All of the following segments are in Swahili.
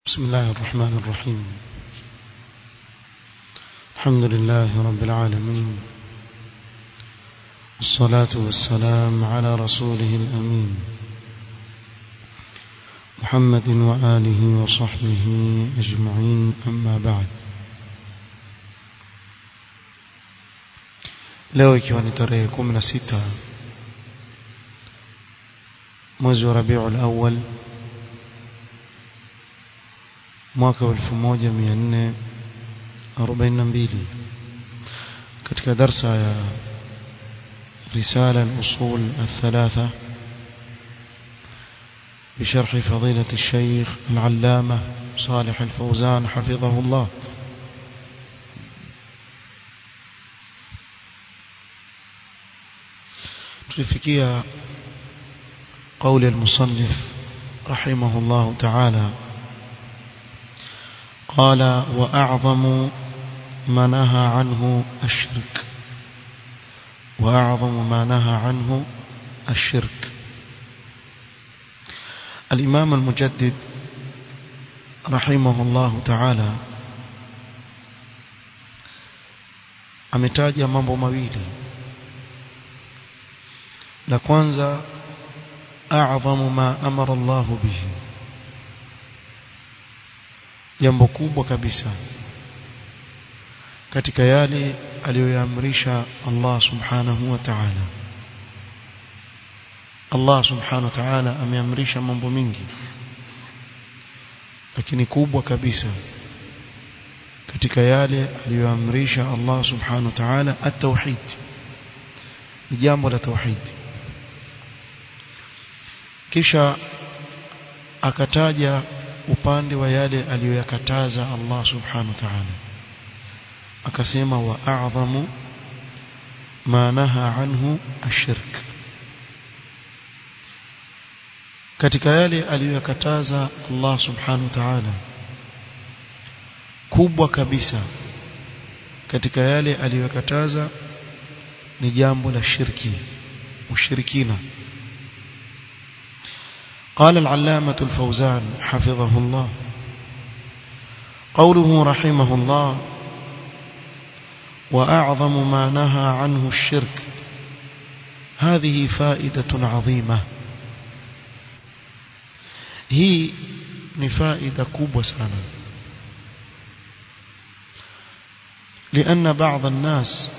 بسم الله الرحمن الرحيم الحمد لله رب العالمين الصلاة والسلام على رسوله الأمين محمد وآله وصحبه أجمعين أما بعد leo ikiwa ni tarehe 16 mwezi wa Rabiul Awwal mwaka wa 1442 katika darsa ya رسالة الأصول الثلاثة بشرح فضيلة الشيخ العلامة صالح الفوزان حفظه الله تلفكية قول المصنف رحمه الله تعالى قال وأعظم ما نهى عنه الشرك وأعظم ما نهى عنه الشرك الإمام المجدد رحمه الله تعالى ametaja mambo mawili la kwanza a'zamu ma amara Allah bihi jambo kubwa kabisa katika yale aliyoyaamrisha Allah subhanahu wa ta'ala Allah subhanahu wa ta'ala ameamrisha mambo mingi lakini kubwa kabisa katika yale aliyoamrisha Allah subhanahu wa ta'ala at-tauhid ni jambo la tauhid kisha akataja upande wa yale aliyoyakataza Allah subhanahu wa ta'ala akasema wa a'zamu ma naha anhu ashirk katika yale aliyokataza Allah subhanahu wa ta'ala kubwa kabisa katika yale aliyokataza ni jambo la shirki ushirikina قال العلامة الفوزان حفظه الله قوله رحمه الله وأعظم ما نهى عنه الشرك هذه فائدة عظيمة هي نفائدة كوب سنة لأن بعض الناس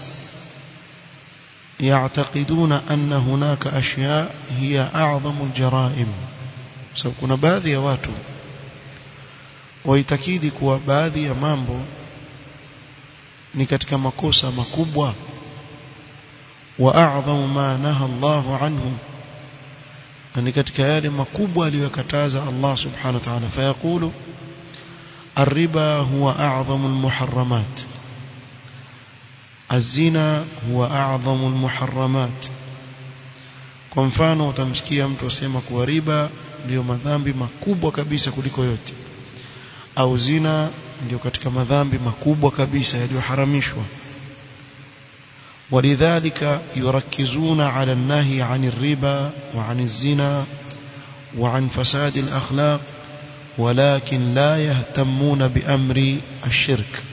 يعتقدون أن هناك أشياء هي أعظم الجرائم سيكون بعض يا watu waitakidi kuwa baadhi ya mambo ni katika makosa makubwa wa a'dhamu ma naha Allah anhu na ni katika yale makubwa aliyokataza Allah subhanahu wa ta'ala fayaqulu الربا هو أعظم المحرمات الزنا هو أعظم المحرمات kwa mfano utamsikia mtu asema kuwa riba ndio madhambi makubwa kabisa kuliko yote au zina ndio katika madhambi makubwa kabisa yaliyoharamishwa ولذلك يركزون على النهي عن الربا وعن الزنا وعن فساد الأخلاق ولكن لا يهتمون بأمر الشرك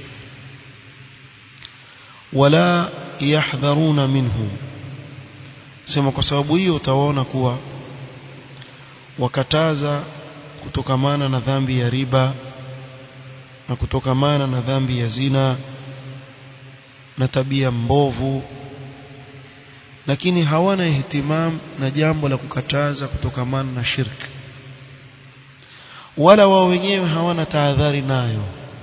ولا يحذرون منه sema kwa sababu hiyo utaona kuwa wakataza kutokamana na dhambi ya riba na kutokamana na dhambi ya zina na tabia mbovu lakini hawana ihtimam na jambo la kukataza kutokamana na shirki wala wao wenyewe hawana tahadhari nayo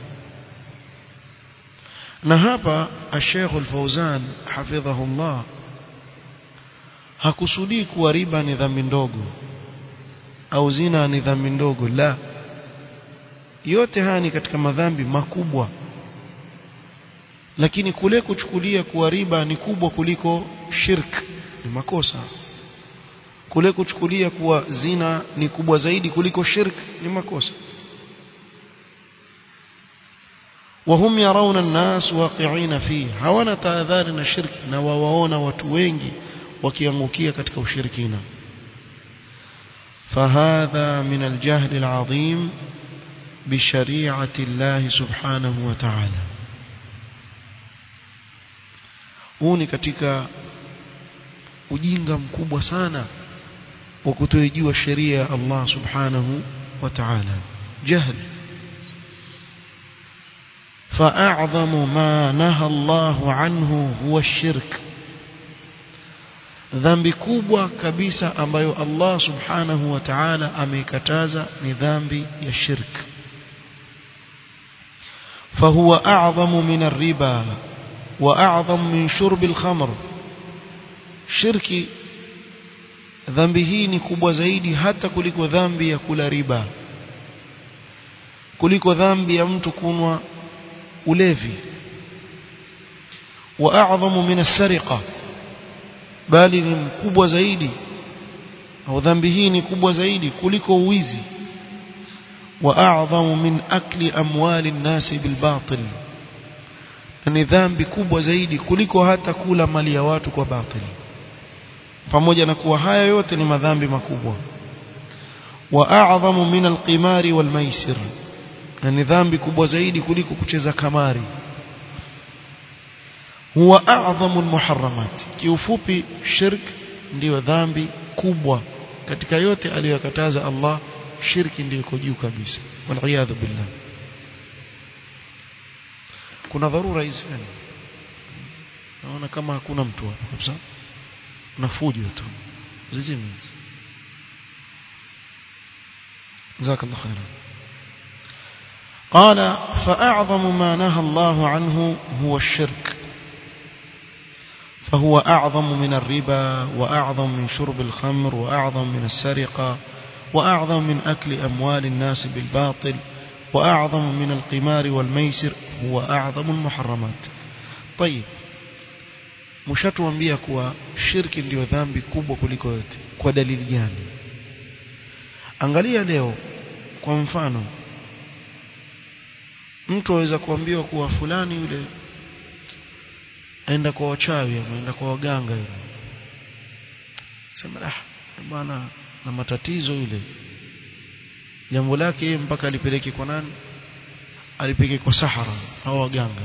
na hapa Sheikh Al-Fauzan hafidhahullah hakusudii kuwa riba ni dhambi ndogo au zina ni dhambi ndogo la yote haya ni katika madhambi makubwa lakini kule kuchukulia kuwa riba ni kubwa kuliko shirk ni makosa kule kuchukulia kuwa zina ni kubwa zaidi kuliko shirk ni makosa وهم يرون الناس واقعين فيه hawana tahadhari na shirki na wawaona watu wengi wakiangukia katika ushirikina فهذا من الجهل العظيم بشريعة الله سبحانه وتعالى huu ni katika ujinga mkubwa sana wa kutoijua sheria ya Allah subhanahu wa ta'ala jahl فأعظم ما نهى الله عنه هو الشرك dhambi kubwa kabisa ambayo Allah subhanahu wa ta'ala ameikataza ni dhambi ya shirk فهو أعظم من الربا وأعظم من شرب الخمر shirki dhambi hii ni kubwa zaidi hata kuliko dhambi ya kula riba kuliko dhambi ya mtu kunwa ulevi wa a'dhamu min as-sariqa bali ni mkubwa zaidi au dhambi hii ni kubwa zaidi kuliko uwizi wa a'dhamu min akli amwali an-nasi bil batil ni dhambi kubwa zaidi kuliko hata kula mali ya watu kwa batili pamoja na kuwa haya yote ni madhambi makubwa wa a'dhamu min al-qimari wal maisir na ni dhambi kubwa zaidi kuliko kucheza kamari huwa a'dhamu al-muharramat kiufupi shirk ndiyo dhambi kubwa katika yote aliyokataza Allah shirki ndiyo iko juu kabisa wal billah kuna dharura hizi yani naona kama hakuna mtu hapo kabisa na fujo tu zizimi جزاك الله خيرا قال فأعظم ما نهى الله عنه هو الشرك فهو أعظم من الربا وأعظم من شرب الخمر وأعظم من السرقة وأعظم من أكل أموال الناس بالباطل وأعظم من القمار والميسر هو أعظم المحرمات طيب mshatuambia kuwa shirki ndiyo dhambi kubwa kuliko yote kwa dalili gani angalia leo kwa mfano mtu aweza kuambiwa kuwa fulani yule aenda kwa wachawi ameenda kwa waganga yule sema ah bwana na matatizo yule jambo lake yeye mpaka alipeleke kwa nani alipeleke kwa sahara au waganga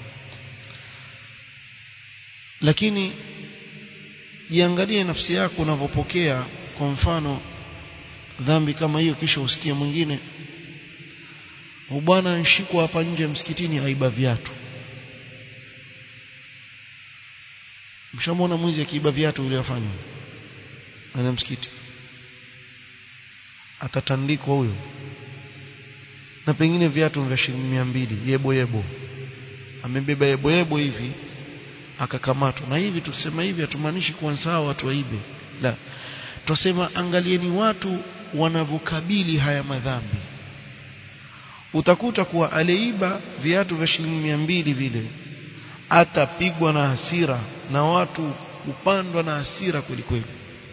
lakini jiangalie nafsi yako unavyopokea kwa mfano dhambi kama hiyo kisha usikie mwingine bwana nshikwa hapa nje msikitini aiba viatu mshamwona mwizi akiiba viatu yule afanya ana msikiti atatandikwa huyo na pengine viatu vya shilingi mia mbili yebo yebo amebeba yebo yebo hivi akakamatwa na hivi tusema hivi hatumaanishi kuwa sawa watu waibe la tusema angalieni watu wanavyokabili haya madhambi utakuta kuwa aleiba viatu vya shilingi mia mbili vile atapigwa na hasira na watu upandwa na hasira kweli kweli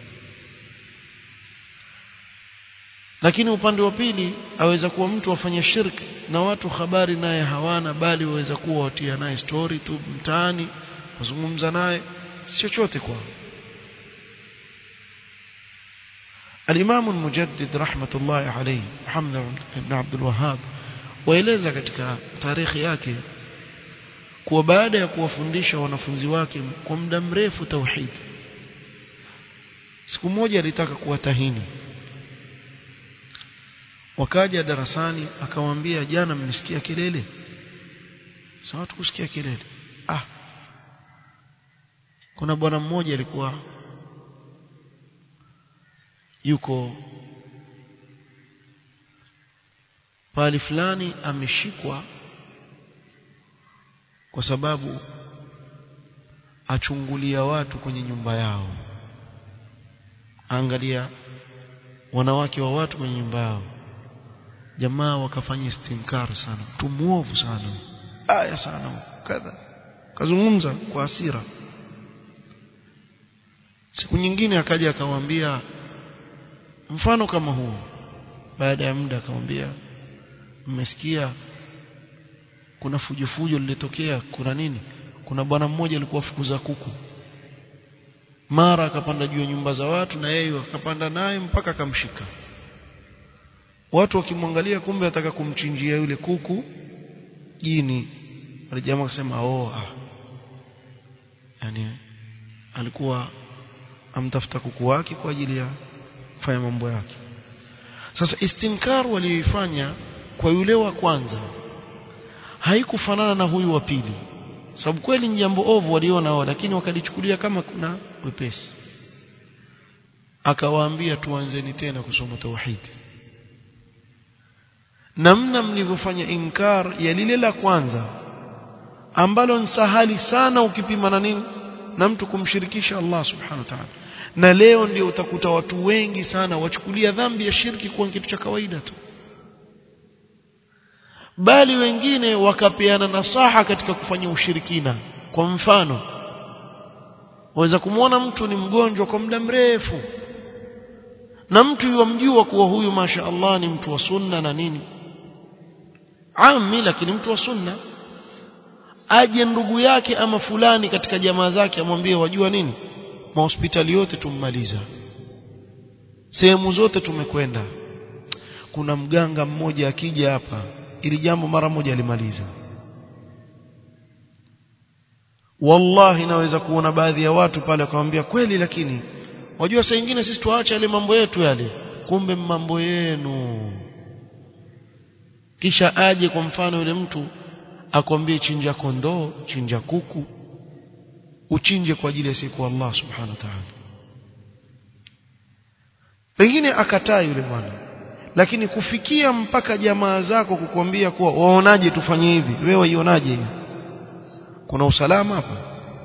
lakini upande wa pili aweza kuwa mtu afanya shirki na watu habari naye hawana bali waweza kuwa watia naye story tu mtaani wazungumza naye si chochote kwao الإمام المجدد رحمة الله عليه محمد بن عبد الوهاب waeleza katika tarikhi yake kuwa baada ya kuwafundisha wanafunzi wake kwa muda mrefu tauhid siku moja alitaka kuwatahini wakaja darasani akamwambia jana mnisikia kelele sawa tukusikia kelele ah kuna bwana mmoja alikuwa yuko pali fulani ameshikwa kwa sababu achungulia watu kwenye nyumba yao angalia wanawake wa watu kwenye nyumba yao jamaa wakafanya istinkar sana mtu muovu sana aya sana kadha kazungumza kwa hasira siku nyingine akaja akamwambia mfano kama huu baada ya muda akamwambia mmesikia kuna fujo fujo lilitokea kuna nini kuna bwana mmoja alikuwa fukuza kuku mara akapanda juu ya nyumba za watu na yeye akapanda naye mpaka akamshika watu wakimwangalia kumbe ataka kumchinjia yule kuku jini wale jamaa akasema oh ah yani alikuwa amtafuta kuku wake kwa ajili ya kufanya mambo yake sasa istinkar walioifanya kwa yule wa kwanza haikufanana na huyu wa pili sababu kweli ni jambo ovu waliona wao lakini wakalichukulia kama kuna wepesi akawaambia tuanzeni tena kusoma tauhidi namna mlivyofanya inkar ya lile la kwanza ambalo ni sahali sana ukipima na nini na mtu kumshirikisha Allah subhanahu wa ta'ala na leo ndio utakuta watu wengi sana wachukulia dhambi ya shirki kuwa kitu cha kawaida tu bali wengine wakapeana nasaha katika kufanya ushirikina kwa mfano waweza kumwona mtu ni mgonjwa kwa muda mrefu na mtu yumjua kuwa huyu masha Allah ni mtu wa sunna na nini ami lakini mtu wa sunna aje ndugu yake ama fulani katika jamaa zake amwambie wajua nini mahospitali yote tummaliza sehemu zote tumekwenda kuna mganga mmoja akija hapa ili jambo mara moja alimaliza wallahi naweza kuona baadhi ya watu pale wakamwambia kweli lakini wajua saa nyingine sisi tuache yale mambo yetu yale kumbe mambo yenu kisha aje kwa mfano yule mtu akwambie chinja kondoo chinja kuku uchinje kwa ajili ya siku Allah subhanahu wa ta'ala pengine akataa yule bwana lakini kufikia mpaka jamaa zako kukwambia kuwa waonaje tufanye hivi wewe waionaje kuna usalama hapa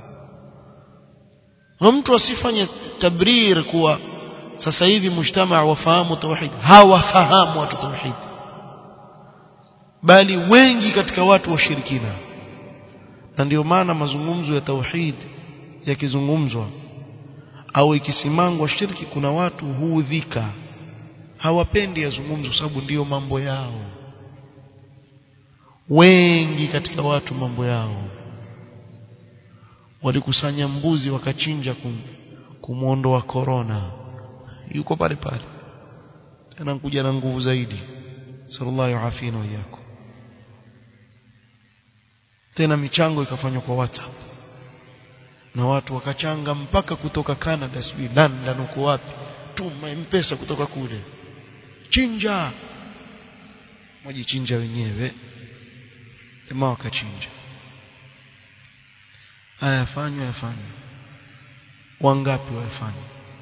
na mtu asifanye tabrir kuwa sasa hivi mujtamaa wafahamu tauhid hawafahamu watu tauhid bali wengi katika watu washirikina na ndio maana mazungumzo ya tauhid yakizungumzwa au ikisimangwa shirki kuna watu huudhika hawapendi yazungumzo sababu ndiyo mambo yao wengi katika watu mambo yao walikusanya mbuzi wakachinja kum, kumwondoa korona yuko pale pale tena kuja na nguvu zaidi sallallahu afina wiyako tena michango ikafanywa kwa WhatsApp na watu wakachanga mpaka kutoka Canada sijui London uko wapi tuma mpesa kutoka kule chinja wajichinja wenyewe jamaa wakachinja haya fanywa yafanywa wangapi wayafanya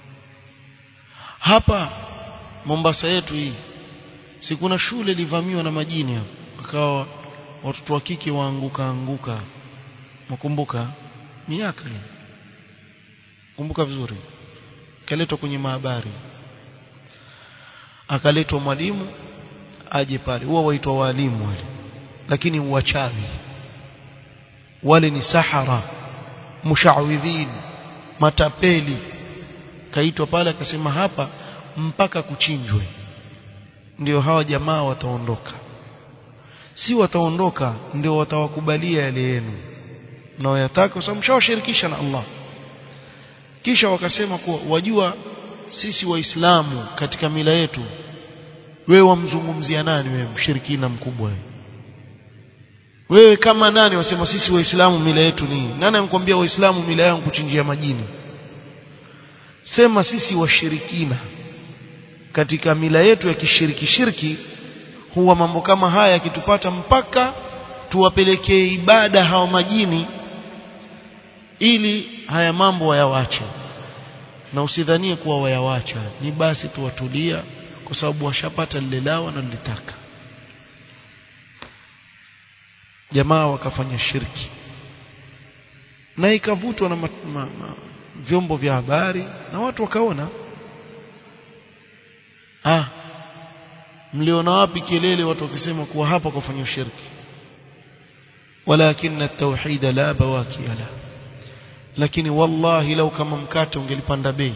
hapa Mombasa yetu hii si kuna shule ilivamiwa na majini hapo akawa watoto wa kike waanguka anguka mkumbuka miaka hii kumbuka vizuri kaletwa kwenye mahabari akaletwa mwalimu aje pale huwa waitwa walimu wale lakini wachawi wale ni sahara mushawidhin matapeli kaitwa pale akasema hapa mpaka kuchinjwe ndio hawa jamaa wataondoka si wataondoka ndio watawakubalia yale yenu mnaoyataka kwa sababu mshawashirikisha na Allah kisha wakasema kuwa wajua sisi waislamu katika mila yetu wewe wamzungumzia nani wewe mshirikina mkubwa wewe wewe kama nani wasema sisi waislamu mila yetu ni nani anakuambia waislamu mila yao kuchinjia majini sema sisi washirikina katika mila yetu ya kishiriki shirki huwa mambo kama haya yakitupata mpaka tuwapelekee ibada hao majini ili haya mambo wayawache na usidhanie kuwa wayawacha ni basi tuwatulia kwa sababu washapata lile lao wanalitaka jamaa wakafanya shirki na ikavutwa na ma, ma, ma, vyombo vya habari na watu wakaona ah mliona wapi kelele watu wakisema kuwa hapa kufanya shirki walakin at-tauhid la bawaki la lakini wallahi lau kama mkate ungelipanda bei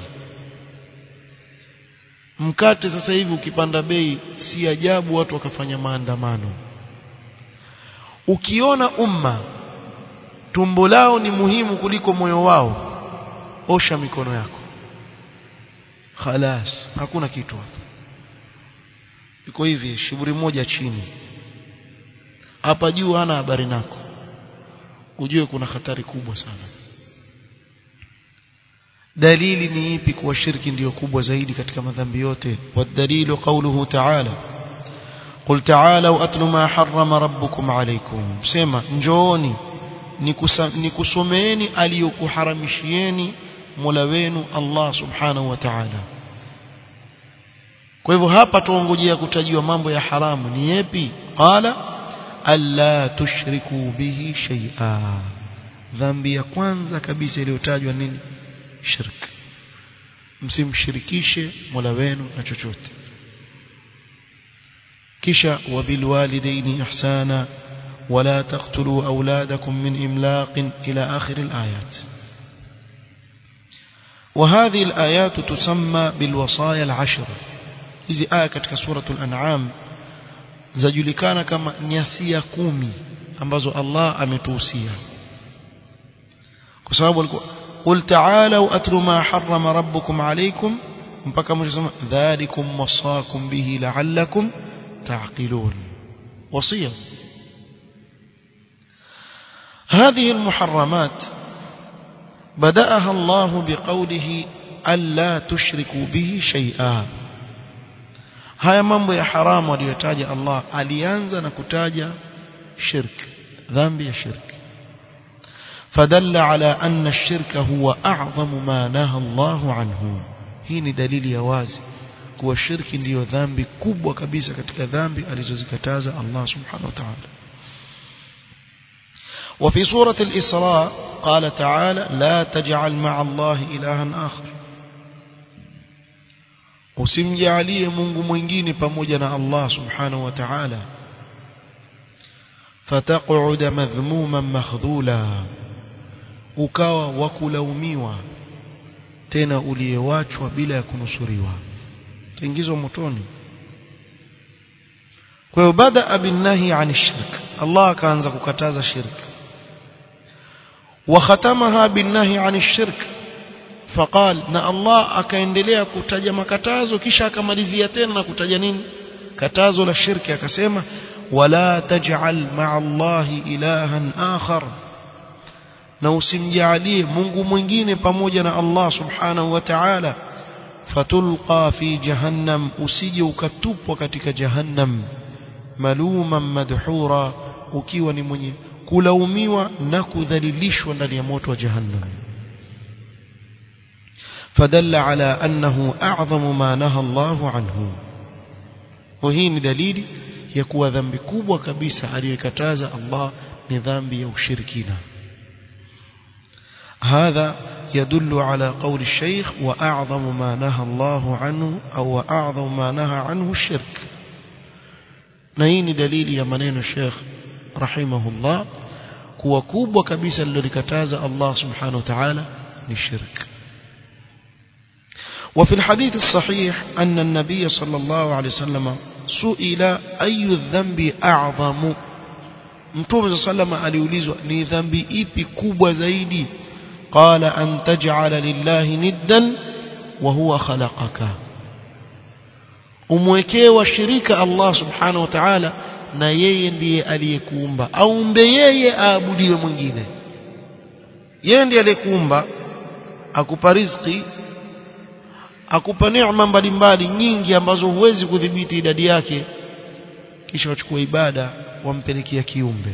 mkate sasa hivi ukipanda bei si ajabu watu wakafanya maandamano ukiona umma tumbo lao ni muhimu kuliko moyo wao osha mikono yako khalas hakuna kitu hapo yuko hivi shiburi moja chini hapa juu hana habari nako ujue kuna hatari kubwa sana dalili ni ipi kuwa shirki ndiyo kubwa zaidi katika madhambi yote wadalilu qawluhu ta'ala قل تعالوا أتل ما حرم ربكم عليكم سما njooni nikusomeeni aliyokuharamishieni Mola wenu Allah Subhanahu wa Ta'ala kwa hivyo hapa tuongojea kutajiwa mambo ya haramu ni yapi qala alla tushriku bihi shay'a dhambi ya kwanza kabisa iliyotajwa nini shirk msimshirikishe Mola wenu na chochote kisha wabilwalidaini ihsana ولا تقتلوا أولادكم من إملاق إلى آخر الآيات وهذه الآيات تسمى بالوصايا العشر hizi aya katika suratul an'am zajulikana kama nyasia kumi ambazo Allah ametuhusia kwa sababu alikuwa qul ta'alu atlu ma harrama rabbukum alaykum mpaka mwisho sema dhalikum wasakum bihi la'allakum ta'qilun wasiya هذه المحرمات بدأها الله بقوله ألا تشركوا به شيئا haya mambo ya haramu aliyotaja Allah alianza na kutaja shirk dhambi ya shirk fadalla ala anna ash-shirka huwa a'zamu ma naha Allah anhu hii ni dalili ya wazi kuwa shirki ndiyo dhambi kubwa kabisa katika dhambi alizozikataza Allah subhanahu wa ta'ala وفي سورة الإسراء قال تعالى لا تجعل مع الله إلها آخر usimjalie Mungu mwingine pamoja na Allah subhanahu wa ta'ala fataq'ud madhmuman makhdhula ukawa wakulaumiwa tena uliyewachwa bila ya kunusuriwa ingizwa motoni kwa hiyo bada binnahi an shirk Allah akaanza kukataza shirk وختمها بالنهي عن الشرك فقال na Allah akaendelea kutaja makatazo kisha akamalizia tena na kutaja nini katazo la shirki akasema wala taj'al ma'a Allahi ilahan akhar na usimjalie Mungu mwingine pamoja na Allah subhanahu wa ta'ala fatulqa fi jahannam usije ukatupwa katika jahannam maluman madhura ukiwa ni mwenye kulaumiwa na kudhalilishwa ndani ya moto wa jahannam فدل على أنه أعظم ما نهى الله عنه وهي دليل يكون ذنب كبوة كبيسة عليكتاز الله نظام يوشركنا هذا يدل على قول الشيخ وأعظم ما نهى الله عنه أو أعظم ما نهى عنه الشرك نهين دليل يا منين الشيخ رحمه الله kuwa kubwa kabisa lilolikataza Allah subhanahu wa ta'ala ni shirk وفي الحديث الصحيح أن النبي صلى الله عليه وسلم سئل أي الذنب أعظم mtume sallama aliulizwa ni dhambi ipi kubwa zaidi qala an taj'ala lillahi niddan wa huwa khalaqaka umwekee washirika Allah subhanahu wa ta'ala na yeye ndiye aliyekuumba aumbe yeye aabudiwe mwingine yeye ndiye aliyekuumba akupa riziki akupa neema mbalimbali nyingi ambazo huwezi kudhibiti idadi yake kisha wachukua ibada wampelekea kiumbe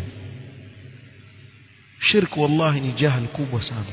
shirku wallahi ni jahal kubwa sana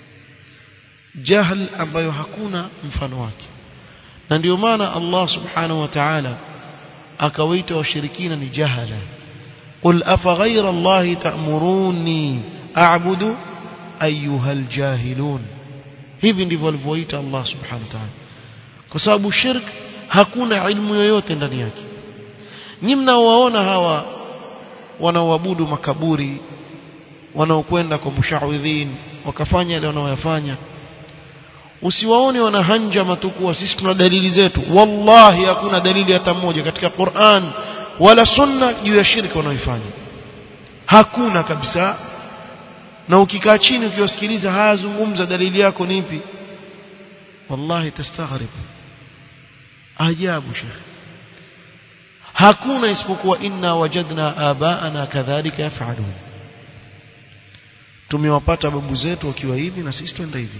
jahal ambayo hakuna mfano wake na ndio maana Allah subhanahu wa ta'ala akawaita washirikina ni jahala qul afa ghayra allahi ta'muruni a'budu ayuha aljahilun hivi ndivyo alivyoita Allah subhanahu wa ta'ala kwa sababu shirk hakuna ilmu yoyote ndani yake nyi mnaowaona hawa wanaoabudu makaburi wanaokwenda kwa mushawidhin wakafanya yale wanaoyafanya usiwaone wanahanja matukuwa sisi tuna dalili zetu wallahi hakuna dalili hata moja katika Qur'an wala sunna juu ya shirki wanaoifanya hakuna kabisa na ukikaa chini ukiwasikiliza hayazungumza dalili yako ni ipi wallahi tastaghrib ajabu shekhi hakuna isipokuwa inna wajadna abaana kadhalika yafalun tumewapata babu zetu wakiwa hivi na sisi twenda hivi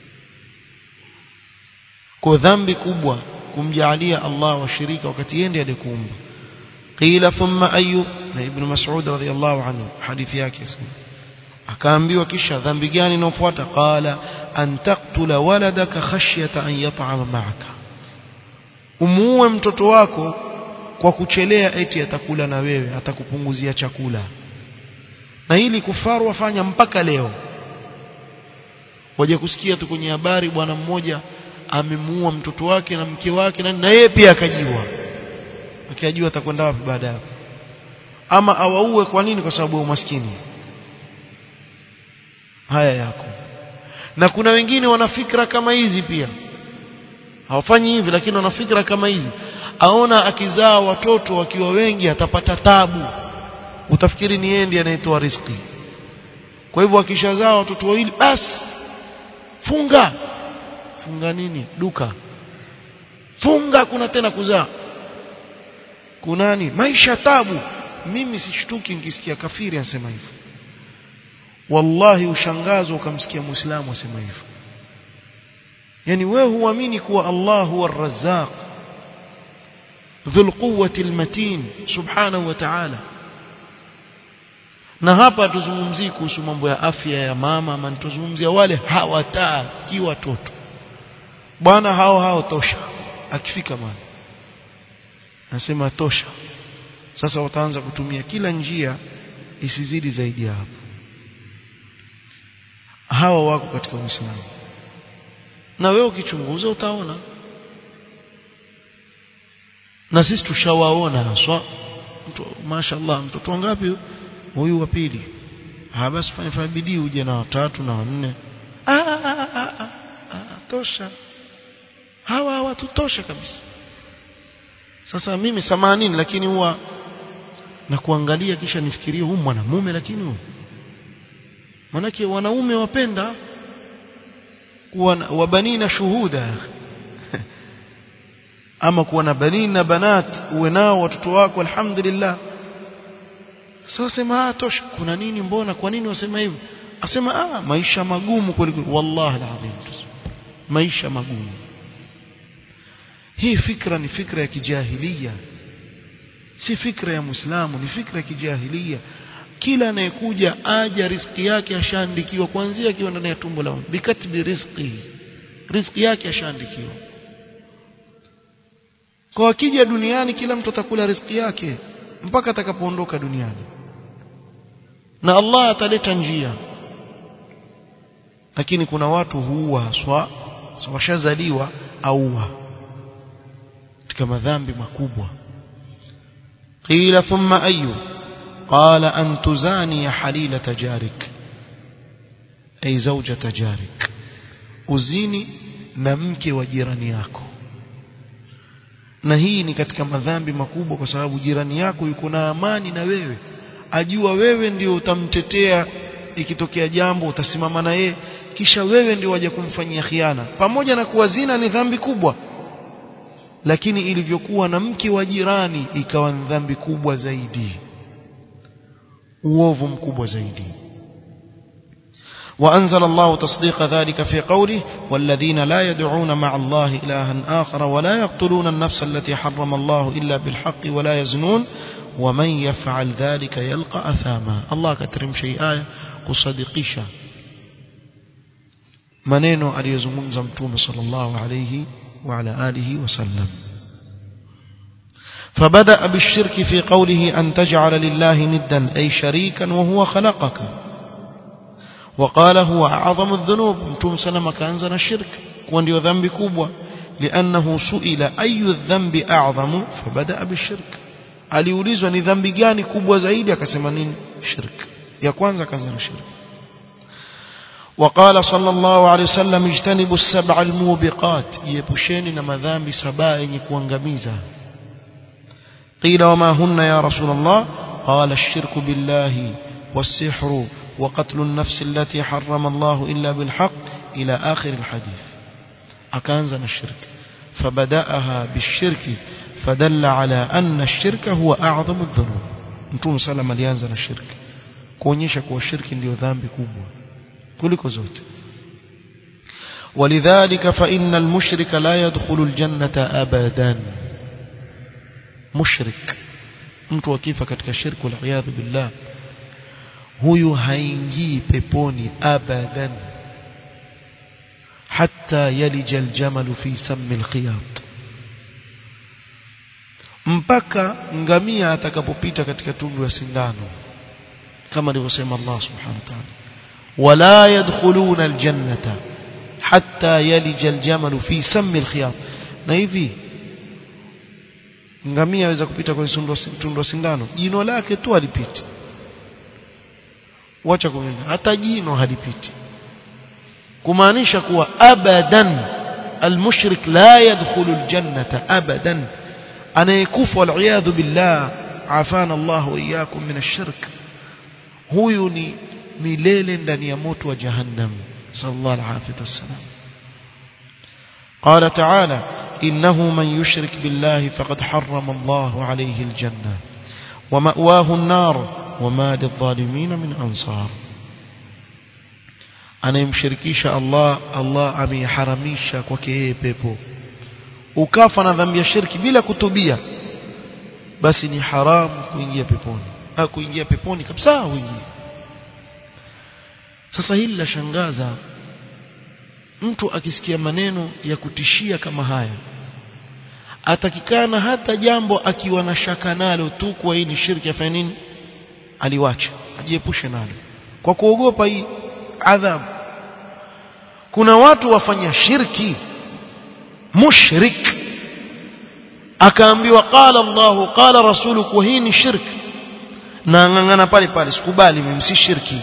kwa dhambi kubwa kumjaalia Allah washirika wakati yeye ndiye alikuumba qila thumma ayu na ibn mas'ud radhiyallahu anhu hadithi yake akaambiwa kisha dhambi gani inayofuata qala an taqtula waladaka khashyata an yat'ama ma'aka umuue mtoto wako kwa kuchelea eti atakula na wewe atakupunguzia chakula na hili kufaru wafanya mpaka leo waje kusikia tu kwenye habari bwana mmoja amemuua mtoto wake na mke wake na, na yeye pia akajiwa akijua atakwenda wapi baada hapo ama awaue kwa nini kwa sababu ya umaskini haya yako na kuna wengine wana fikra kama hizi pia hawafanyi hivi lakini wana fikra kama hizi aona akizaa watoto wakiwa wengi atapata tabu utafikiri ni yeye ndiye anayetoa riziki kwa hivyo akishazaa watoto wawili basi funga funga nini duka funga kuna tena kuzaa kunani maisha tabu mimi sishtuki nikisikia kafiri anasema hivyo wallahi ushangazwa ukamsikia muislamu asema hivyo yani wewe huamini kuwa Allah huwa ar-razzaq dhul quwwati al-matin subhanahu wa ta'ala na hapa tuzungumzii kuhusu mambo ya afya ya mama ama tuzungumzia wale hawataki watoto bwana hao hao tosha akifika mwana anasema tosha sasa wataanza kutumia kila njia isizidi zaidi ya hapo hawa wako katika Uislamu na wewe ukichunguza utaona na sisi tushawaona haswa mtu mashaallah mtoto wangapi huyu wa pili ah basi fanya fanya bidii uje na watatu na wanne ah, ah, ah, ah, ah, tosha hawa hawatutosha kabisa sasa mimi samanini lakini huwa na kuangalia kisha nifikirie huyu mwanamume lakini huyu manake wanaume wapenda kuwa wabanina shuhuda ama kuwa na banini na banat uwe nao watoto wako alhamdulillah sasa sema ah tosha kuna nini mbona kwa nini wasema hivyo asema ah maisha magumu kweli wallahi alazim maisha magumu hii fikra ni fikra ya kijahilia si fikra ya muislamu ni fikra ya kijahilia kila anayekuja aja riziki yake ashaandikiwa kuanzia akiwa ndani ya tumbo la bikatbi rizqi riziki yake ashaandikiwa kwa akija duniani kila mtu atakula riziki yake mpaka atakapoondoka duniani na Allah ataleta njia lakini kuna watu huua haswa so washazaliwa auwa katika madhambi makubwa qila thumma ayu قال أن تزاني حليلة جارك أي زوجة جارك uzini na mke wa jirani yako na hii ni katika madhambi makubwa kwa sababu jirani yako yuko na amani na wewe ajua wewe ndio utamtetea ikitokea jambo utasimama na yeye kisha wewe ndio waje kumfanyia khiana pamoja na kuwa zina ni dhambi kubwa lakini ilivyokuwa na mke wa jirani ikawa ni dhambi kubwa zaidi uovu mkubwa zaidi وأنزل الله تصديق ذلك في قوله والذين لا يدعون مع الله إلها آخر ولا يقتلون النفس التي حرم الله إلا بالحق ولا يزنون ومن يفعل ذلك يلقى أثاما الله كترم شيء آية كصدقيشة منين أليزمون زمتوم صلى الله عليه وعلى آله وسلم فبدأ بالشرك في قوله أن تجعل لله ندا أي شريكا وهو خلقك وقال هو أعظم الذنوب متوم سلم كأنزل الشرك وندي ذنب كوبوة لأنه سئل أي الذنب أعظم فبدأ بالشرك aliulizwa ni dhambi gani kubwa zaidi akasema nini shirk ya kwanza akaanza shirk وقال صلى الله عليه وسلم اجتنبوا السبع الموبقات يبشeni na madhambi saba yenye kuangamiza قيل وما هن يا رسول الله قال الشرك بالله والسحر وقتل النفس التي حرم الله إلا بالحق إلى آخر الحديث أكانزنا الشرك فبدأها بالشرك fadalla ala anna ash-shirka huwa a'zamu adh-dhunub mtume sallam alianza na shirki kuonyesha kuwa shirki ndiyo dhambi kubwa kuliko zote ولذلك فإن المشرك لا يدخل الجنة أبدا مشرك mtu akifa katika shirku waliyadhu billah huyu haingii peponi abadan hatta yalija aljamalu fi sammi alkhiyat mpaka ngamia atakapopita katika tundu ya sindano kama alivyosema Allah subhanahu wa ta'ala wala yadkhuluna aljannata hatta yalija aljamalu fi sammi alkhiyat na hivi ngamia aweza kupita kwenye tundu sindano jino lake tu halipiti wacha kumenya hata jino halipiti kumaanisha kuwa abadan almushrik la yadkhulu aljannata abadan anayekufa waliyadhu billah afana Allah wa iyyakum min ash-shirk huyu ni milele ndani ya moto wa jahannam sallallahu alaihi wasallam قال تعالى إنه من يشرك بالله فقد حرم الله عليه الجنة ومأواه النار وما للظالمين من أنصار أنا يمشركيش الله الله أمي حرميش وكيه بيبو ukafa na dhambi ya shirki bila kutubia basi ni haramu kuingia peponi ha, kuingia peponi kabisa huingia sasa hili la shangaza mtu akisikia maneno ya kutishia kama haya atakikana hata jambo akiwa na shaka nalo tu kwa hii ni shirki afanye nini aliwacha ajiepushe nalo kwa kuogopa hii adhabu kuna watu wafanya shirki mushrik akaambiwa qala Allahu qala rasulu kwa hii ni shirki na ngangana pale pale sikubali mimi si shirki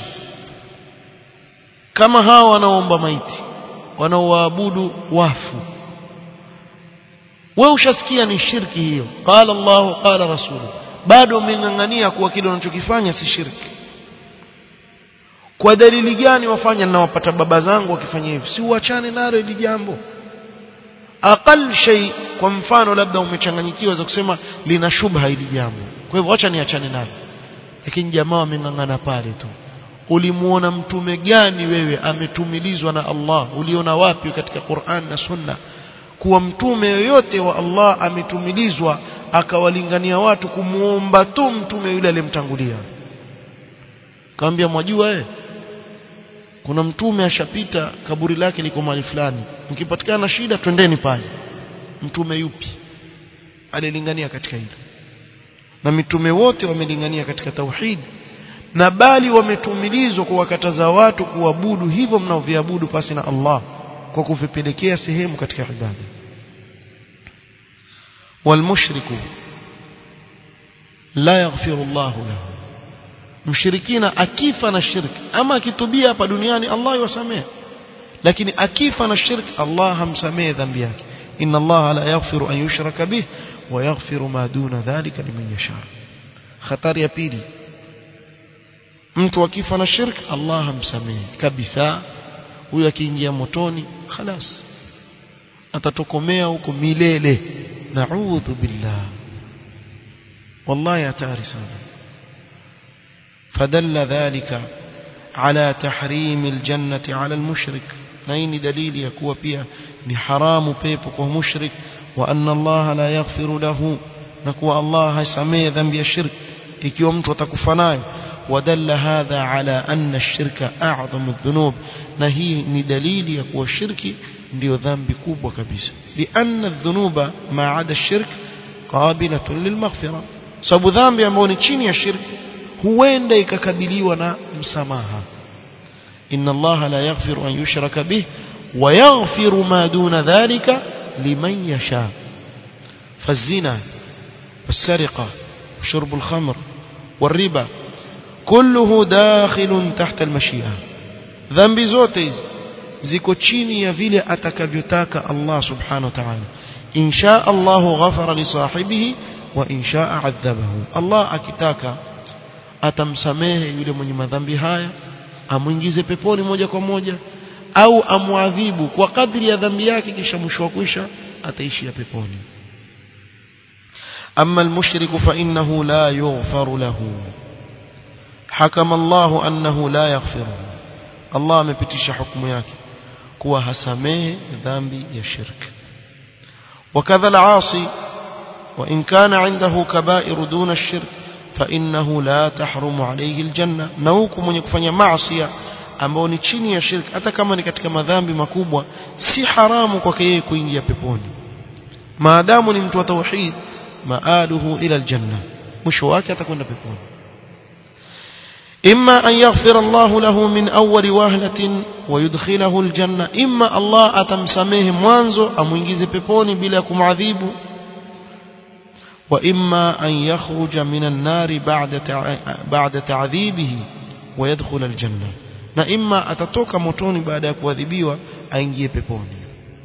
kama hawa wanaoomba maiti wanaoabudu wafu wewe ushasikia ni shirki hiyo qala Allahu qala rasulu bado umengangania kuwa kile unachokifanya si shirki kwa dalili gani wafanya na wapata baba zangu wakifanya hivi si uachane nalo ili jambo aqal shay kwa mfano labda umechanganyikiwa za kusema lina shubha hili jambo kwa hivyo acha niachane nalo lakini jamaa wamengangana pale tu ulimuona mtume gani wewe ametumilizwa na Allah uliona wapi katika Qur'an na Sunna kuwa mtume yoyote wa Allah ametumilizwa akawalingania watu kumuomba tu mtume yule aliyemtangulia kaambia mwajua eh kuna mtume ashapita kaburi lake liko mahali fulani mkipatikana shida twendeni pale mtume yupi alilingania katika hilo na mitume wote wamelingania katika tauhid na bali wametumilizwa kuwakataza watu kuabudu hivyo mnaoviabudu pasi na Allah kwa kuvipelekea sehemu katika ibada walmushriku la yaghfiru Allah lahu mshirikina akifa na shirki ama akitubia hapa duniani Allah yuwasamehe lakini akifa na shirki Allah hamsamehe dhambi yake inna Allah la yaghfiru an yushraka bih wa yaghfiru ma duna dhalika liman yasha hatari ya pili mtu akifa na shirki Allah hamsamehe kabisa huyo akiingia motoni khalas atatokomea huko milele naudhu billah wallahi hatari sana فدل ذلك على تحريم الجنة على المشرك نين دليل يكون بها حرام بيبك ومشرك وأن الله لا يغفر له نكو الله سمي ذنب الشرك ikiwa mtu atakufa nayo wadalla hadha ala anna ash-shirka a'zamu adh-dhunub na hii ni dalili ya kuwa shirki ndio dhambi kubwa kabisa lianna adh-dhunuba ma'ada ash-shirk qabilatun lilmaghfira sababu dhambi ambayo ni chini ya shirki huenda ikakabiliwa na msamaha inna Allah la yaghfiru an yushraka bih wa yaghfiru ma duna dhalika liman yasha فالزنا والسرقة وشرب الخمر والربا كله داخل تحت المشيئة ذنب zote ziko chini ya vile atakavyotaka Allah subhanahu wa ta'ala in shaa Allah ghafara li sahibihi wa in shaa adhabahu Allah akitaka atamsamehe yule mwenye madhambi haya amwingize peponi moja kwa moja au amwadhibu kwa kadri ya dhambi yake kisha mwisho wa kwisha ataishia peponi أما المشرك فإنه لا يغفر له حكم الله أنه لا يغفره الله amepitisha hukumu yake kuwa hasamehe dhambi ya shirk وكذا العاصي وإن كان عنده كبائر دون الشرك فإنه لا تحرم عليه الجنة نوك من يكفanya maasiya ambao ni chini ya shirk hata kama ni katika madhambi makubwa si haramu kwake yeye kuingia peponi maadamu ni mtu wa tauhid maaluhu ila aljanna mwisho wake atakwenda peponi إما أن يغفر الله له من أول وهلة ويدخله الجنة إما الله أتمسميه موانزو أم ينجز بيبوني بلاكم عذيب وإما أن يخرج من النار بعد بعد تعذيبه ويدخل الجنة na imma atatoka motoni baada ya kuadhibiwa aingie peponi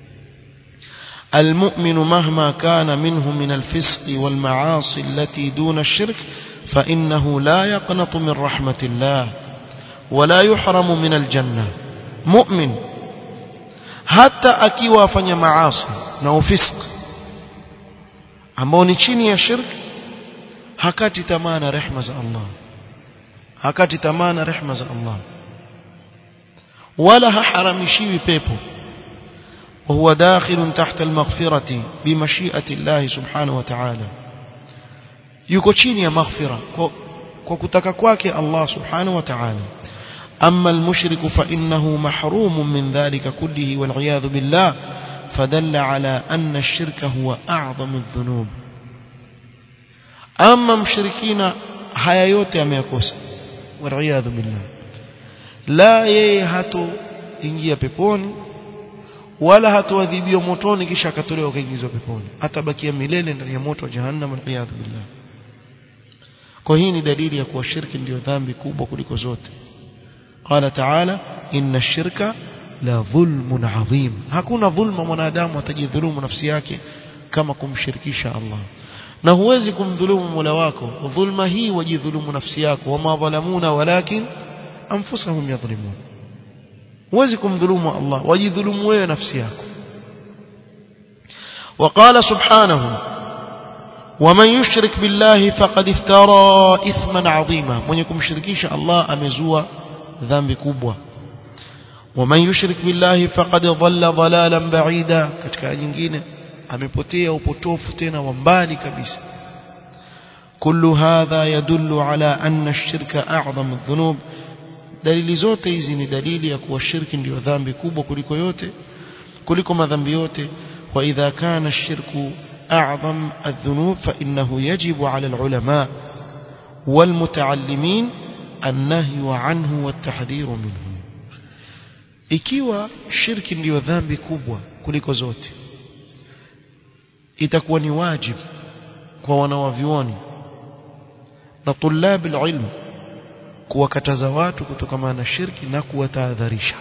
المؤمن مهما كان منه من الفسق والمعاصي التي دون الشرك فإنه لا يقنط من رحمة الله ولا يحرم من الجنة مؤمن حتى akiwa afanya maasi na ufisq ambao ni chini ya shirk hakati tamaa na rehema za Allah hakati tamaa na rehema za Allah wala haharamishiwi pepo وهو داخل تحت المغفرة بمشيئة الله سبحانه وتعالى yuko chini ya maghfira kwa kutaka kwake Allah subhanahu wa ta'ala amma al-mushriku fa innahu mahrumun min dhalika kullihi wal iyad billah fadalla ala anna ash-shirka huwa a'zamu adh-dhunub amma mshirikina haya yote ameyakosa wal iyad billah la yeye hato ingia peponi wala hatoadhibiwa motoni kisha akatolewa kaingizwa peponi atabakia milele ndani ya moto wa jahannam wal iyad billah kwa hii ni dalili ya kuwa shirki ndio dhambi kubwa kuliko zote qala taala inna ash-shirka la dhulmun adhim hakuna dhulma mwanadamu atajidhulumu nafsi yake kama kumshirikisha Allah na huwezi kumdhulumu Mola wako dhulma hii wajidhulumu nafsi yako wama dhalamuna walakin anfusahum yadhlimun huwezi kumdhulumu Allah wajidhulumu wewe nafsi yako وقال سبحانه ومن يشرك بالله فقد افترى اثما عظيما من يكون مشركيش الله امزوا ذنب كبوة ومن يشرك بالله فقد ضل ضلالا بعيدا katika nyingine amepotea upotofu tena wa mbali kabisa كل هذا يدل على أن الشرك أعظم الذنوب dalili zote hizi ni dalili ya kuwa shirki ndio dhambi kubwa kuliko yote kuliko madhambi yote wa idha kana ash-shirku أعظم الذنوب فإنه يجب على العلماء والمتعلمين النهي عنه والتحذير منه ikiwa shirki ndiyo dhambi kubwa kuliko zote itakuwa ni wajibu kwa wanawavyuoni na tulab alilm kuwakataza watu kutokana na shirki na kuwatahadharisha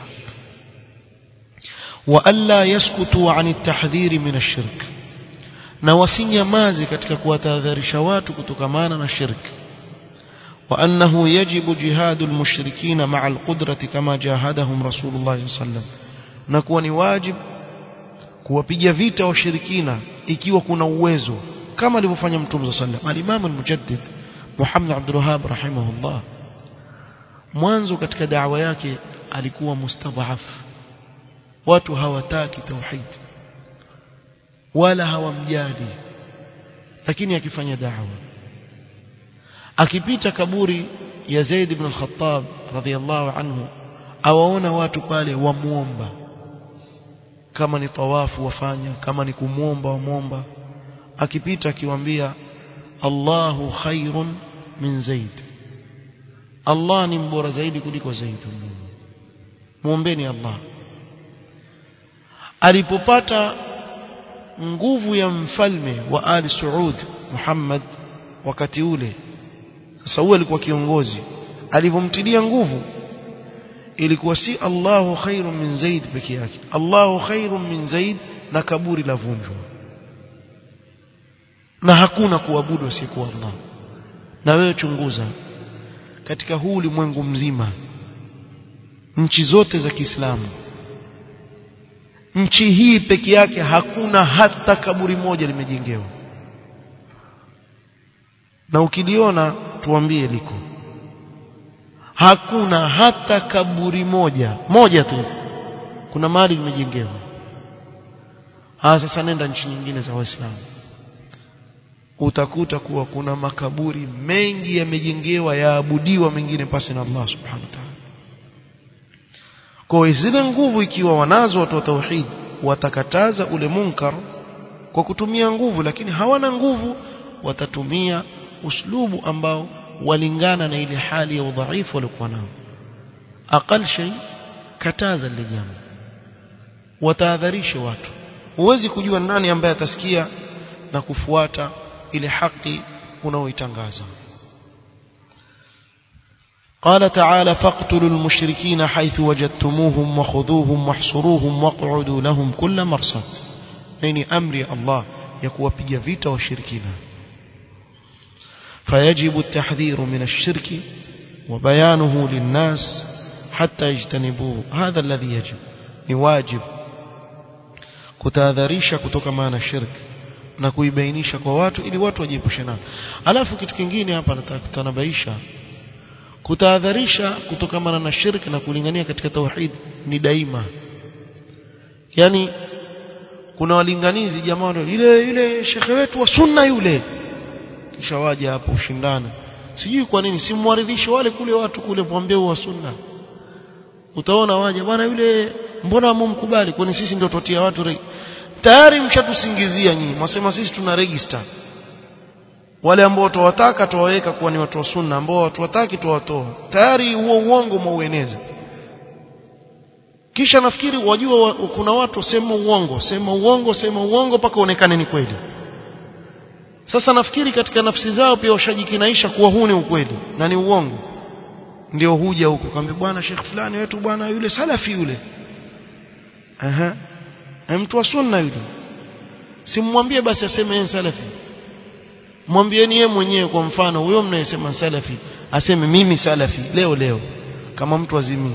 wa alla yaskutu an at-tahdhir min ash-shirk na wasinyamaze katika kuwatahadharisha watu kutokamana na shirki وأنه يجب جهاد المشركين مع القدرة كما جاهدهم رسول الله صلى الله عليه وسلم نكون واجب kuwapiga vita washirikina ikiwa kuna uwezo kama alivyofanya mtume صلى الله عليه وسلم al-Imam al-Mujaddid Muhammad Abdul Wahhab rahimahullah mwanzo katika da'wa yake alikuwa mustadhaf watu hawataki tauhid wala hawamjali lakini akifanya da'wa akipita kaburi ya Zaid ibn al-Khattab radhiyallahu anhu awaona watu pale wamuomba kama ni tawafu wafanya kama ni kumuomba wamuomba akipita akiwaambia Allahu khairun min Zaid Allah ni mbora zaidi kuliko Zaid muombeni Allah alipopata nguvu ya mfalme wa Ali Saud Muhammad wakati ule sasa huyo alikuwa kiongozi alivyomtilia nguvu ilikuwa si Allahu khairum min Zaid peke yake Allahu khairum min Zaid na kaburi la vunjwa na hakuna kuabudu asiyekuwa Allah na wewe chunguza katika huu ulimwengu mzima nchi zote za Kiislamu nchi hii peke yake hakuna hata kaburi moja limejengewa na ukiliona tuambie liko hakuna hata kaburi moja moja tu kuna mahali limejengewa ah sasa nenda nchi nyingine za waislamu utakuta kuwa kuna makaburi mengi yamejengewa yaabudiwa mengine pasi na Allah subhanahu wa ta'ala kwa zile nguvu ikiwa wanazo watu wa tauhid watakataza ule munkar kwa kutumia nguvu lakini hawana nguvu watatumia uslubu ambao walingana na ile hali ya udhaifu waliokuwa nao aqal shay kataza lile jambo watahadharishe watu huwezi kujua nani ambaye atasikia na kufuata ile haki unaoitangaza قال تعالى فاقتلوا المشركين حيث وجدتموهم وخذوهم واحصروهم واقعدوا لهم كل مرصد يعني أمر الله يكون بيجا وشركنا فيجب التحذير من الشرك وبيانه للناس حتى يجتنبوه هذا الذي يجب نواجب kutahadharisha kutokana na shirki na kuibainisha kwa watu ili watu wajiepushe nayo alafu kitu kingine hapa nataka kutanabaisha kutahadharisha kutokana na shirki na kulingania katika tauhid ni daima yani kuna walinganizi jamaa yule yule shekhe wetu wa sunna yule kisha waje hapo ushindana sijui kwa nini simwaridhishe wale kule watu kule mwambie wa sunna utaona waje bwana yule mbona mumkubali kwani sisi ndio totia watu regi tayari mshatusingizia nyinyi mwasema sisi tuna register wale ambao tuwataka tuwaweka kuwa ni watu wa sunna ambao watu wataki tuwatoa tayari huo uongo mwaueneza kisha nafikiri wajua wa, kuna watu sema uongo sema uongo sema uongo mpaka uonekane ni kweli sasa nafikiri katika nafsi zao pia washajikinaisha kuwa huu ni ukweli na ni uongo ndio huja huko kwambia bwana Sheikh fulani wetu bwana yule salafi yule aha mtu wa sunna yule simwambie basi aseme yeye salafi mwambieni yeye mwenyewe kwa mfano huyo mnayesema salafi aseme mimi salafi leo leo kama mtu azimii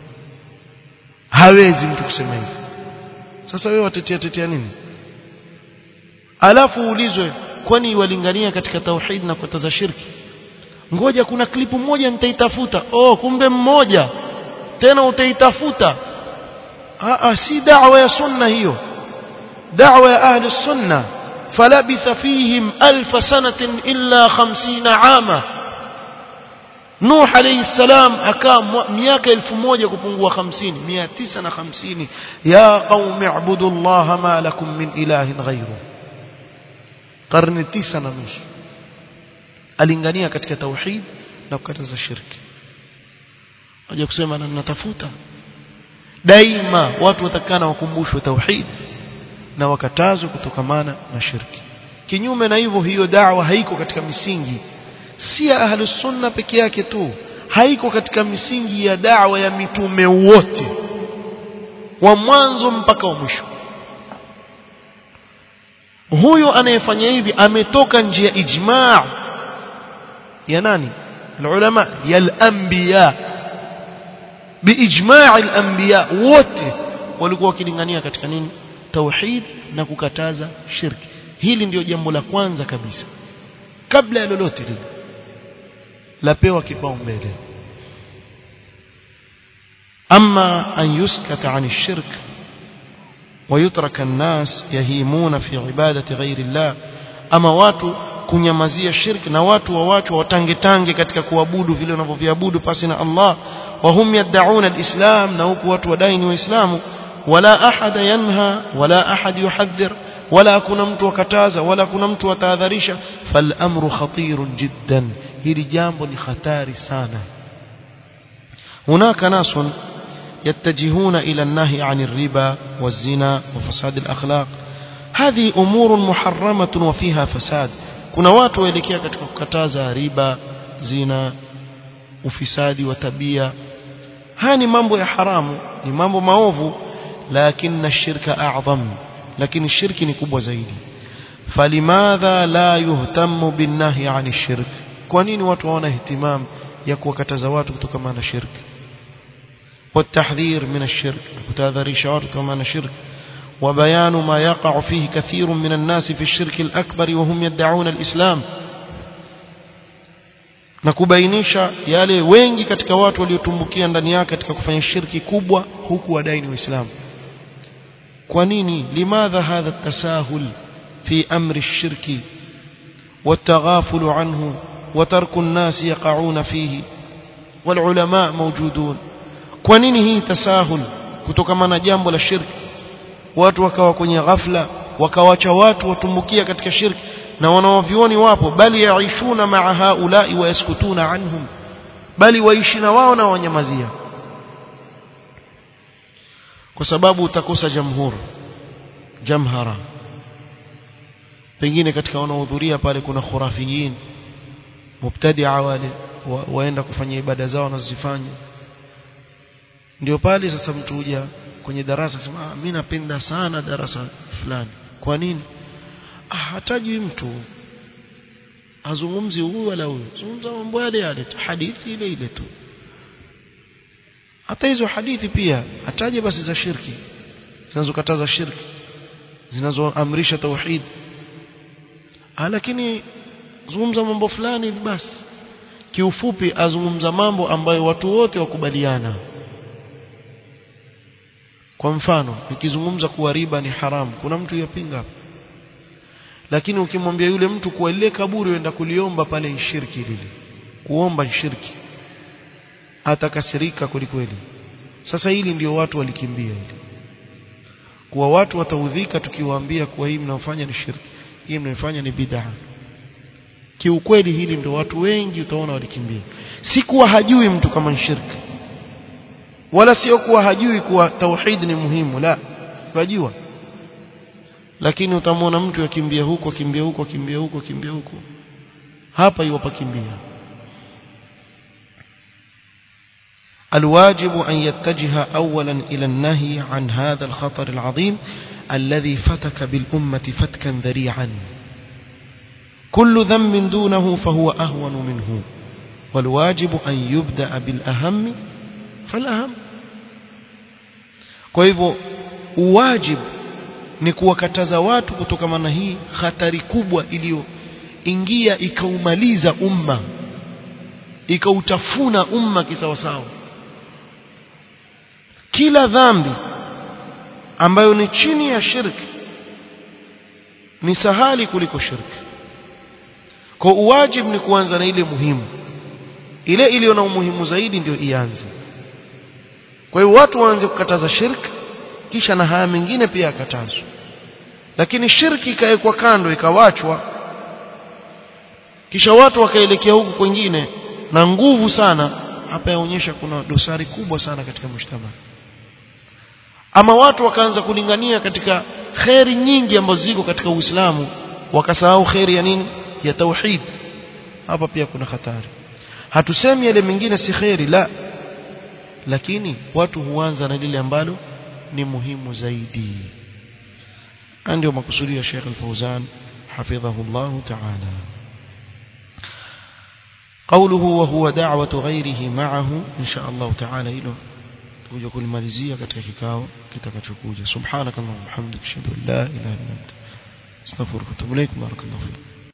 hawezi mtu kusema hivyo sasa wewe watetea tetea nini alafu uulizwe kwani walingania katika tauhid na kukataza shirki ngoja kuna klipu moja nitaitafuta oh kumbe mmoja tena utaitafuta ah si da'wa ya sunna hiyo da'wa ya ahli sunna فلبث فيهم ألف سنة إلا خمسين عاما نوح عليه السلام أكام مياك ألف موجة كبنغوا خمسين مياتسنا خمسين يا قوم اعبدوا الله ما لكم من إله غيره قرن تسنا نوش alingania katika tauhid na kukataza shirki waje kusema na natafuta daima watu watakana wakumbushwe tauhid na wakatazwe kutokamana na shirki kinyume na hivyo hiyo da'wa haiko katika misingi si ya ahlus sunna peke yake tu haiko katika misingi ya da'wa ya mitume wote wa mwanzo mpaka wa mwisho huyo anayefanya hivi ametoka njia ijma' ya nani العلماء يا الانبياء باجماع الانبياء wote walikuwa wakilingania katika nini tauhid na kukataza shirki hili ndio jambo la kwanza kabisa kabla ya lolote lile lapewa kipaumbele أما أن يسكت عن الشرك ويترك الناس يهيمون في عبادة غير الله أما watu kunyamazia shirki na watu wa watu watangetange katika kuabudu vile wanavyoviabudu pasi na Allah wahum yad'un alislam na huku watu wadai ni waislamu wala ahada yanha wala ahad yuhadhir wala kuna mtu wakataza wala kuna mtu watahadharisha fal amru khatirun jiddan hili jambo ni hatari sana hunaka nasun يتجهون إلى النهي عن الربا والزنا وفساد الأخلاق هذه أمور محرمة وفيها فساد kuna watu waelekea katika kukataza riba zina ufisadi wa tabia haya ni mambo ya haramu ni mambo maovu lakini shirka a'zam lakini shirki ni kubwa zaidi falimadha la yuhtamu binnahi 'ani shirk kwa nini watu hawana ihtimam ya kuwakataza watu kutokana na shirki والتحذير من الشرك كتاذريش watu kutokana na shirki وبيان ما يقع فيه كثير من الناس في الشرك الأكبر وهم يدعون الإسلام na kubainisha yale wengi katika watu waliotumbukia ndani yake katika kufanya shirki kubwa huku wadai ni waislamu kwa nini limadha hadha tasahul fi amri shirki والتغافل عنه وترك الناس يقعون فيه والعلماء موجودون kwa nini hii tasahul kutokana na jambo la shirki watu wakawa kwenye ghafla wakawacha watu watumbukia katika shirki na wanawavioni wapo bali yaishuna maa haulai wayaskutuna anhum bali waishi na wao na wanyamazia kwa sababu utakosa jamhur jamhara pengine katika wanaohudhuria pale kuna khurafiyin mubtadia wale wa, waenda kufanya ibada zao wanazozifanya ndio pale sasa mtu huja kwenye darasa sema ah, mimi napenda sana darasa fulani kwa nini ah, hatajui mtu azungumzi huyu wala huyu zungumza mambo yale yale tu hadithi ile ile tu hata hizo hadithi pia ataje basi za shirki zinazokataza shirki zinazoamrisha tauhid ah, lakini zungumza mambo fulani basi kiufupi azungumza mambo ambayo watu wote wakubaliana kwa mfano nikizungumza kuwa riba ni haramu kuna mtu yapinga hapa lakini ukimwambia yule mtu kuwa ile kaburi uenda kuliomba pale shirki lile kuomba shirki atakasirika kwelikweli sasa hili ndio watu walikimbia hili kuwa watu wataudhika tukiwaambia kuwa hii mnaofanya ni shirki hii mnaofanya ni bid'a kiukweli hili ndio watu wengi utaona walikimbia si kuwa hajui mtu kama ni shirki wala sio kuwa hajui kuwa tauhid ni muhimu la wajua lakini utamwona mtu akimbia huko akimbia huko akimbia huko akimbia huko hapa iwapakimbia الواجب أن يتجه أولا إلى النهي عن هذا الخطر العظيم الذي فتك بالأمة فتكا ذريعا كل ذنب دونه فهو أهون منه والواجب أن يبدأ بالأهم فالأهم kwa hivyo uwajibu ni kuwakataza watu kutokana na hii hatari kubwa iliyoingia ikaumaliza umma ikautafuna umma kisawasawa kila dhambi ambayo ni chini ya shirki ni sahali kuliko shirki kwa uwajibu ni kuanza na ile muhimu ile iliyo na umuhimu zaidi ndio ianze kwa hiyo watu waanze kukataza shirki kisha na haya mengine pia yakatazwa lakini shirki ikawekwa kando ikawachwa kisha watu wakaelekea huku kwingine na nguvu sana hapa yaonyesha kuna dosari kubwa sana katika mshtama ama watu wakaanza kulingania katika kheri nyingi ambazo ziko katika Uislamu wakasahau kheri ya nini ya tauhid hapa pia kuna hatari hatusemi yale mengine si kheri la lakini watu huanza na lile ambalo ni muhimu zaidi ndio makusudio ya Sheikh Al-Fauzan حفظه الله تعالى قوله وهو دعوة غيره معه إن شاء الله تعالى إله تكوجا كل مالزية katika kikao kitakachokuja subhanakallahumma hamdika ashhadu an la ilaha illa anta astaghfiruka wa atubu ilaik barakallahu fik